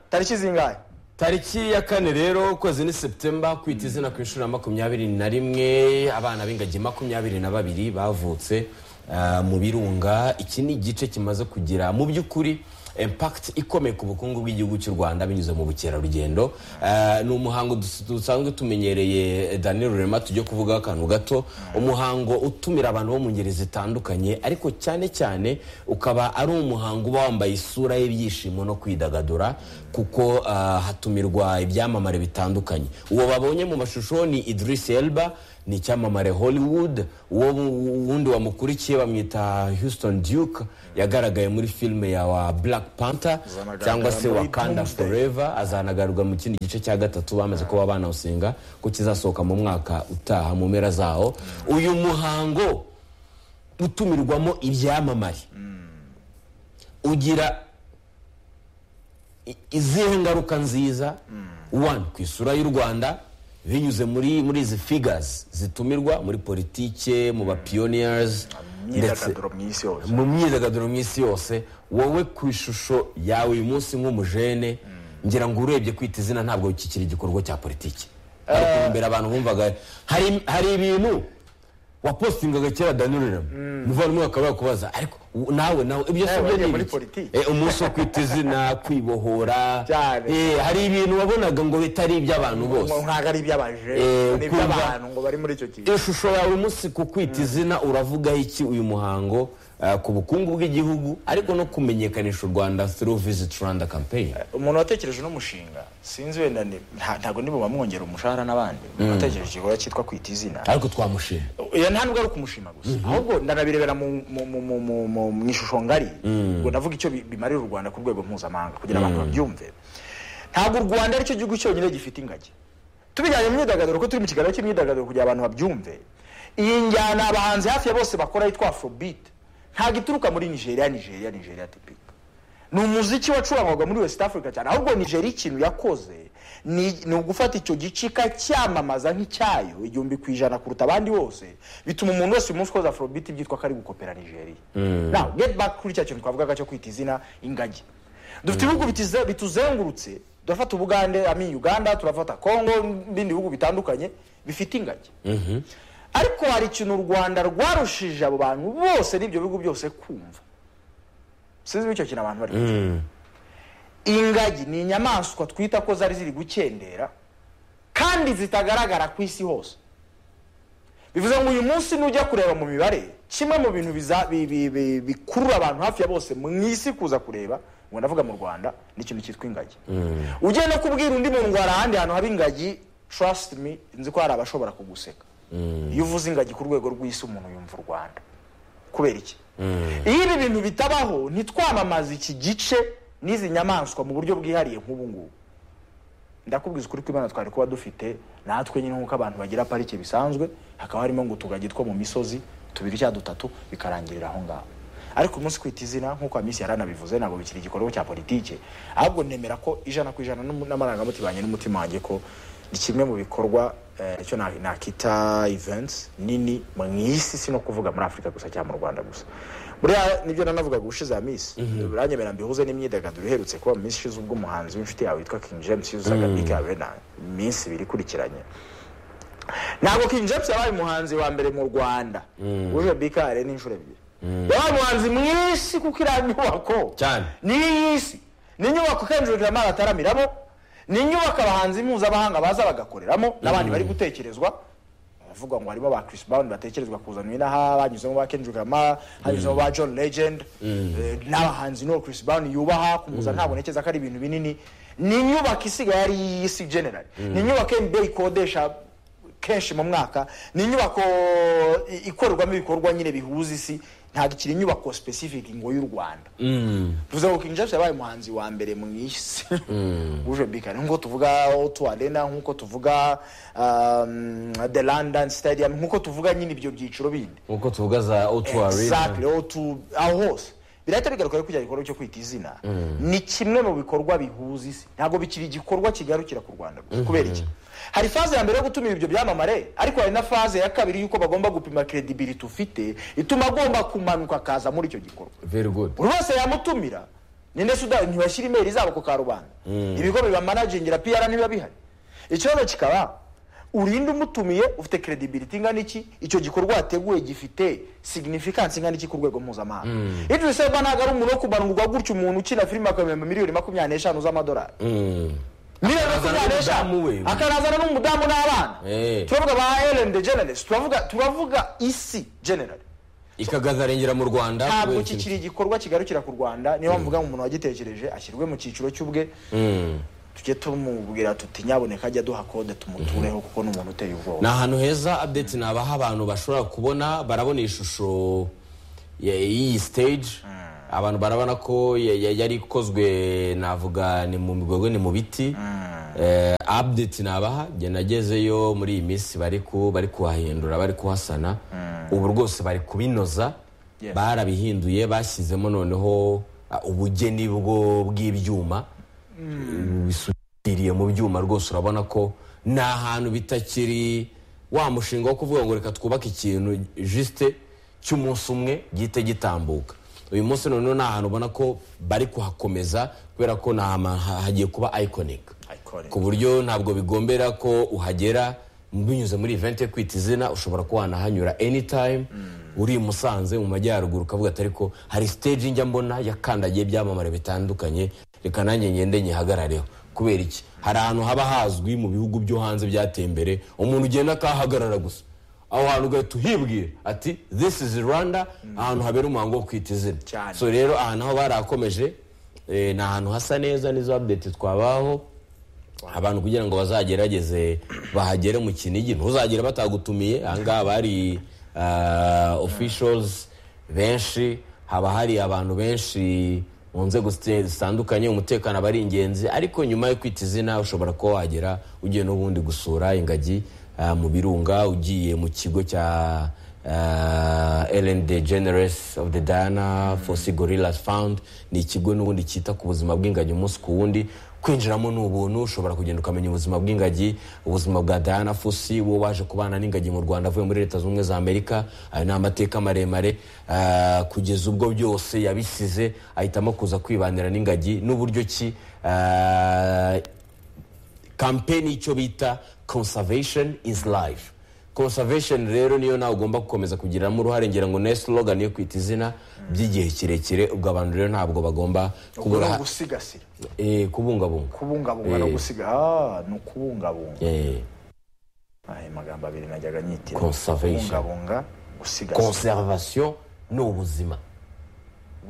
tariki zingahe tariki ya kane rero ukwezi ni septemba kwita izina ku inshuro ya makumyabiri na rimwe abana b'ingagi makumyabiri na babiri bavutse ah, mu birunga iki ni igice kimaze kugira mu by'ukuri impakiti ikomeye ku bukungu bw'igihugu cy'u rwanda binyuze mu bukerarugendo Ah, ni umuhango dus- dusanzwe tumenyereye daniel rurema tujye kuvugaho akantu gato umuhango utumira abantu bo mu ngeri zitandukanye ariko cyane cyane ukaba ari umuhango uba wambaye isura y'ibyishimo no kwidagadura kuko ah, hatumirwa ibyamamare bitandukanye uwo babonye mu mashusho ni idris elba ni icyamamare hollywood uwo wu- wundi wamukurikiye bamwita houston duke yagaragaye muri filime ya wa black panther Azanagaragara cyangwa se muri wakanda Doomsday. forever azanagarurwa mu kindi gice cya gatatu bamaze kuba banawusenga ko kizasohoka mu mwaka utaha mu mpera zawo uyu muhango utumirwamo ibyamamare ugira i- izihe ngaruka nziza one ku isura y'u rwanda binyuze muri muri izi figures zitumirwa muri politike mu bapioneers ndetse imyidagaduro mu isi yose mu myidagaduro mu isi yose wowe ku ishusho yawe uyu munsi nk'umujene ngira ngo urebye kwita izina ntabwo kikiri igikorwa cya politiki ariko imbere abantu bumvaga hari hari ibintu wapostingaga kera danurira muvandimwe bakaba bakubaza ariko u- nawe nawe ibyo Nawe sibyo wagiye ni muri ibiki? politiki. Eh, umunsi wo kwita izina kwibohora Cyane. eh, hari ibintu wabonaga ngo bitari iby'abantu bose ngo ntabwo ari iby'abaje Eh, ni kumva- iby'abantu ngo bari muri icyo kigo ishusho yawe umunsi ku kwita izina uravugaho iki uyu muhango ah, ku bukungu bw'igihugu ariko no kumenyekanisha u rwanda through visit rwanda campaign umuntu watekereje uno mushinga sinzi wenda ni- nta- ntabwo nibo bamwongera umushahara n'abandi watekereje igikorwa cyitwa kwita izina ariko twamushima oya nta nubwo ari ukumushima gusa ahubwo ndanabirebera mu mu- mu- mu- mu- mu- mu ishusho ngari ngo navuga icyo bi- bimarira u rwanda ku rwego mpuzamahanga kugira abantu babyumve ntabwo u rwanda aricyo gihugu cyonyine gifite ingagi tubijyanye mu myidagaduro ko turi mu kiganiro cy'imyidagaduro kugira abantu babyumve iyi njyana abahanzi hafi ya bose bakora yitwa afrobeat ntabwo ituruka muri nigeria nigeria nigeria tipika ni umuziki wacurangwaga muri west africa cyane ahubwo nigeria ikintu yakoze ni, ni ugufata icyo gicika cyamamaza nk'icyayo igihumbi ku ijana kuruta abandi bose bituma umuntu wese uyu munsi ukoze afrobit byitwa ko ari gukopera nigeria now get back kuri cya kintu twavugaga cyo kwita izina ingagi dufite ibihugu bitize- bituzengurutse turafata ubugande ami uganda turafata congo n'ibindi bihugu bitandukanye bifite ingagi ariko hari ikintu u rwanda rwarushije abo bantu bose n'ibyo bihugu byose kumva sinzi icyo kintu abantu bari kuvuga ingagi ni inyamaswa twita ko zari ziri gukendera kandi zitagaragara ku isi hose bivuze ngo uyu munsi nujya kureba mu mibare kimwe mu bintu biza- bi- bi- bi- bikurura abantu hafi ya bose mu isi kuza kureba ngo ndavuga mu rwanda ni ikintu cyitwa ingagi ugiye no kubwira undi muntu ngo hari ahandi hantu haba ingagi trust me nzi ko hari abashobora kuguseka iyo uvuze ingagi ku rwego rw'isi umuntu yumva u rwanda kubera iki iyo ibi bintu bitabaho ntitwamamaza iki gice n'izi nyamaswa mu buryo bwihariye nk'ubu ngubu ndakubwiza ukuri kw'imana twari kuba dufite natwe nyine nk'uko abantu bagira parike bisanzwe hakaba harimo ngo utugagi two mu misozi tubiri cyangwa dutatu bikarangirira aho ngaho ariko umunsi kwita izina nk'uko minsi yaranabivuze ntabwo bikiri igikorwa cya politike ahubwo nemera ko ijana ku ijana n'umu- n'amarangamutima yanjye n'umutima wanjye ko ni kimwe mu bikorwa eh, icyo na- nakita events nini mu isi si no kuvuga muri afurika gusa cyangwa mu rwanda gusa buriya nibyo nanavugaga ubushize ya minsi uranyemera mbihuze n'imyidagaduro iherutse kuba mu minsi ishize ubwo umuhanzi w'inshuti yawe witwa king james yuzaga big arena iminsi ibiri ikurikiranye ntabwo king james yabaye umuhanzi wa mbere mu rwanda uje big arena inshuro ebyiri yabaye umuhanzi mu isi kuko iriya nyubako Cyane. ni iy'isi ni inyubako kenjurira amazi ataramiramo ni inyubako abahanzi mpuzamahanga baza bagakoreramo n'abandi bari gutekerezwa bavuga ngo harimo ba Chris Brown batekerezwa kuzana inaha banyuzemo ba Kendrick Lamar hanyuzemo ba John Legend eh, n'abahanzi n'uwo Chris Brown yubaha kumuza ntabwo ntekereza ko ari ibintu binini ni inyubako isigaye ari iy'isi general ni inyubako NBA ikodesha kenshi mu mwaka ni inyubako i- ikorerwamo ibikorwa nyine bihuza isi ntabwo ikiri inyubako specific ngo y'u Rwanda tuvuze ngo King James yabaye umuhanzi wa mbere mu isi uje bikana nk'uko tuvuga Otu Arena nk'uko tuvuga um, The London Stadium nk'uko tuvuga nyine ibyo byiciro bindi nkuko tuvuga za otu arena exactly Otu aho hose birahita bigaruka rero kujya igikorwa cyo kwita izina ni kimwe mu bikorwa bihuza isi ntabwo bikiri igikorwa kigarukira ku Rwanda gusa kubera iki hari faze ya mbere yo gutumira ibyo byamamare ariko hari na faze ya kabiri y'uko bagomba gupima credibility ufite ituma agomba kumanuka akaza muri icyo gikorwa very good buri wese yamutumira ninde sudani ntibashyira imeri zabo ku karubanda ibigo bibamanagingira piyara niba bihari ikibazo kikaba urinde umutumiye ufite credibility ingana iki icyo gikorwa wateguye gifite significance ingana iki ku rwego mpuzamahanga idris elba ntabwo ari umuntu wo kubanurwa gutya umuntu ukina filime akamenya miliyoni makumyabiri n'eshanu z'amadolari miliyoni Akazana makumyabiri n'eshanu n'umudamu we. akanazana n'umudamu n'abana Eh. turavuga ba ellen degeneres turavuga turavuga isi generally ikagazarengera mu rwanda ntabwo kubera ikintu- kikiri igikorwa kigarukira ku rwanda niyo mpamvu ngo umuntu wagitekereje ashyirwe mu cyiciro cy'ubwe Mm. tujye tumubwira tuti nyaboneka ajya aduha kode tumutureho kuko ni umuntu uteye ni ubwoba ahantu heza update nabaha abantu bashobora kubona barabona ishusho ya- y'iyi stage abantu barabona ko ya- ya- yari ikozwe navuga ni mu migogwe ni mu biti Eh, update nabaha njye nagezeyo muri iyi minsi bari ku- bari kuhahindura bari kuhasana ubu rwose bari kubinoza Yes. barabihinduye bashyizemo noneho ah, ubugeni bwo bw'ibyuma bisudiriye mu byuma rwose urabona ko ni ahantu bitakiri wa mushinga wo kuvuga ngo reka twubake ikintu jisite cy'umunsi umwe gihite gitambuka uyu munsi noneho ni ahantu ubona ko bari kuhakomeza kubera ko ni ahantu ha- hagiye kuba iconic Iconic. ku buryo ntabwo bigombera ko uhagera binyuze muri event yo kwita izina ushobora kuba wanahanyura anytime uri i musanze mu majyaruguru ukavuga ati ariko hari stage njya mbona yakandagiye ibyamamare bitandukanye reka nanjye ngende nyihagarareho kubera iki hari ahantu haba hazwi mu bihugu byo hanze byateye imbere umuntu ugenda akahahagarara gusa aho hantu ugahita uhibwira ati this is rwanda ahantu habera umuhango wo kwita izina Cyane. so rero ahantu aho barakomeje eh, ni ahantu hasa neza nizo update twabaho abantu kugira ngo bazagerageze bahagere mu kinigi ntuzagere batagutumiye ahangaha bari officials benshi haba hari abantu benshi mu nzego zite- zitandukanye umutekano aba ari ingenzi ariko nyuma yo kwita izina ushobora kuba wagera ugiye n'ubundi gusura ingagi ah, mu birunga ugiye mu kigo cya ellen the generous of the dana fosi gorillas found ni ikigo n'ubundi cyita ku buzima bw'ingagi umunsi ku wundi kwinjiramo ni ubuntu ushobora kugenda ukamenya ubuzima bw'ingagi ubuzima bwa diana fosi wowe waje kubana n'ingagi mu rwanda avuye muri leta zunze ubumwe za amerika ayo ni amateka maremare ah, kugeza ubwo byose yabisize ahitamo kuza kwibanira n'ingagi n'uburyo ki ah, kampeni y'icyo bita conservation is life conservation rero niyo nawe ugomba gukomeza kugiramo uruhare ngira ngo ni slogan yo kwita izina by'igihe kirekire ubwo abantu rero ntabwo bagomba ubwo ni kubura ugusigasira eh, kubungabunga kubungabunga no gusiga ah ni ukubungabunga Eh, aya magambo abiri najyaga nyitira Conservation. kubungabunga gusigasira conservation ni ubuzima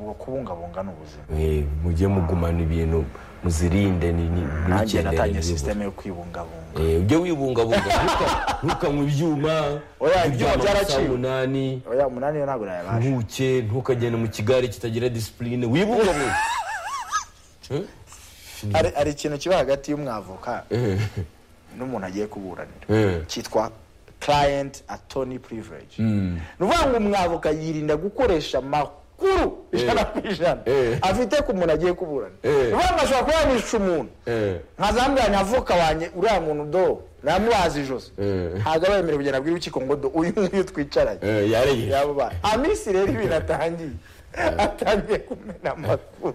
ubwo kubungabunga ni ubuzima Eh, mujye mugumana ibintu muzirinde ni- ni- nanjye ntukendere natangiye n'ibibura. sisiteme yo kwibungabunga Eh, ujye wibungabunga ntuka- ntukanywe ibyuma Oya, ibyuma uryama byaraciwe. amasaha umunani oya umunani yo ntabwo nayabasha ntuke ntukagenda mu kigare kitagira disipurine wibungabunga Eh? hari hari ikintu kiba hagati y'umwavoka n'umuntu agiye kuburanira Eh. cyitwa client attorney privilege ni ukuvuga ngo umwavoka yirinda gukoresha amakuru ijana ku ijana Eh. afite ku muntu agiye kuburana ni Eh. ukuvuga ngo ashobora kuba yanisha umuntu Eh. nkazambwira ni avoka wanjye uriya muntu do namubaza ijosi Eh. ntabwo aba yemerewe kugenda abwira urukiko ngo do uyu nguyu twicaranye Eh, yaregereje yabo bana amisi rero ibintu atangiye atangiye kumena amakuru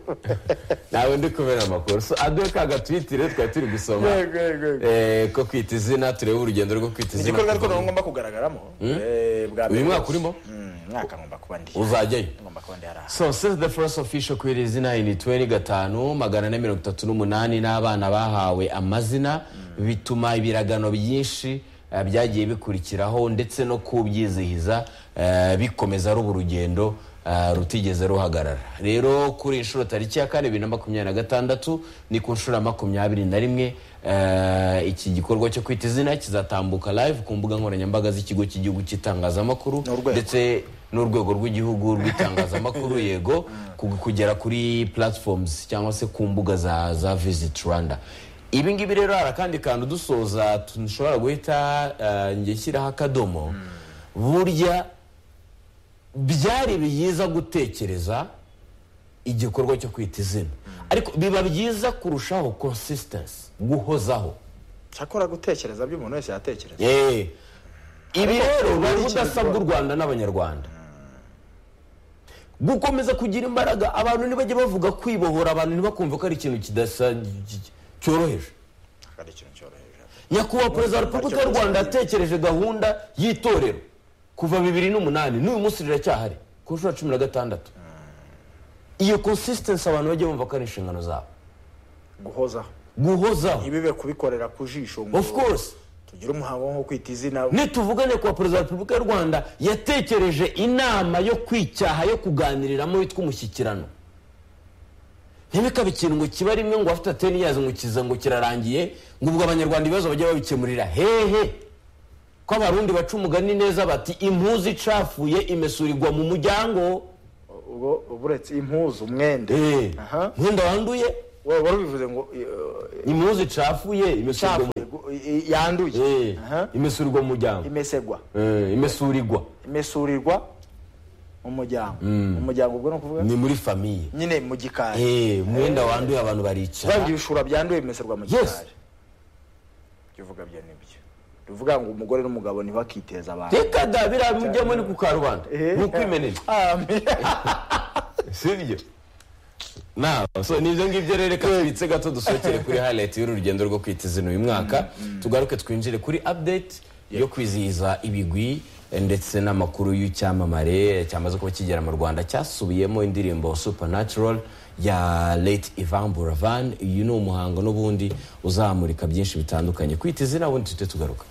nawe ndi kubera amakuru so aduhe ka gatwitire twari turi gusoma Yego, yego, yego. eh, ko kwita izina turebe urugendo rwo kwita izina igikorwa ariko nawe ngomba kugaragaramo eh, bwa mbere uyu mwaka wose. urimo? Mm, mwaka ngomba kuba ndi uzajyayo ngomba kuba ndi hari aha so since the first official kwiri izina in 20 magana ane mirongo itatu n'umunani n'abana bahawe amazina bituma ibiragano byinshi eh, byagiye bikurikiraho ndetse no kubyizihiza eh, bikomeza ruba urugendo eh, rutigeze ruhagarara rero kuri iyi nshuro tariki ya kane bibiri na makumyabiri na gatandatu ni ku nshuro ya makumyabiri na rimwe eh, iki gikorwa cyo kwita izina kizatambuka live ku mbuga nkoranyambaga z'ikigo cy'igihugu cy'itangazamakuru N'urwego. ndetse ndetse n'urwego rw'igihugu rw'itangazamakuru yego ku- kugera kuri platforms cyangwa se ku mbuga za za visit rwanda ibi ngibi rero hari akandi kantu dusoza dushobora guhita eh, njye nshyiraho akadomo burya byari byiza gutekereza igikorwa cyo kwita izina ariko biba byiza kurushaho consistency guhozaho cyakora gutekereza byo umuntu wese yatekereza Eh, ibi rero Ariko ni hari ikintu ubudasa kibaho. bw'u rwanda n'abanyarwanda gukomeza kugira imbaraga abantu ntibajye bavuga kwibohora abantu ntibakumva ko ari ikintu kidasa cyoroheje ari ikintu cyoroheje nyakubahwa perezida wa repubulika y'u rwanda yatekereje gahunda y'itorero kuva bibiri n'umunani n'uyu munsi riracyahari ku nshuro ya cumi na gatandatu iyo konsisitensi abantu bajya bumva ko ari inshingano zabo guhozaho guhozaho ntibibe kubikorera ku jisho ngo of course tugire umuhango wo kwita izina nituvuga nyakubahwa perezida wa repubulika y'u rwanda yatekereje inama yo kwicyaha yo kuganiriramo yitwa umushyikirano ntibikabe ikintu ngo kiba rimwe ngo afite ateni yazo ngo kiza ngo kirarangiye ngo ubwo abanyarwanda ibibazo bajya babikemurira hehe ko abarundi baca umugani neza bati impuzu icafuye imesurirwa mu muryango ubwo buretse impuzu umwenda Eh, Aha. mwenda wanduye wowe wari ubivuze ngo eh, impuzu icafuye imesurirwa mu- eh, yanduye Eh, Aha. imesurirwa mu muryango imesegwa Eh, imesurirwa imesurirwa mu muryango mu muryango ubwo ni ukuvuga ni muri famiye nyine mu gikari Eh, umwenda wanduye abantu baricara kandi ibishura byanduye bimeserwa mu Yes. gikari ibyo uvuga byo nibyo tuvuga ngo umugore n'umugabo ntibakiteza abantu reka da biriya mujyamo ni ku karubanda Eh. ni ukwimenera Ah, me- sibyo so nibyo ngibyo rero reka tubitse gato dusohokere kuri highlight y'uru rugendo rwo kwita izina uyu mwaka tugaruke twinjire kuri update yo kwizihiza ibigwi eh, ndetse n'amakuru y'icyamamare cyamaze kuba kigera mu rwanda cyasubiyemo indirimbo supernatural ya late ivan buravan uyu ni umuhango n'ubundi uzamurika byinshi bitandukanye kwita izina ubundi tujye tugaruka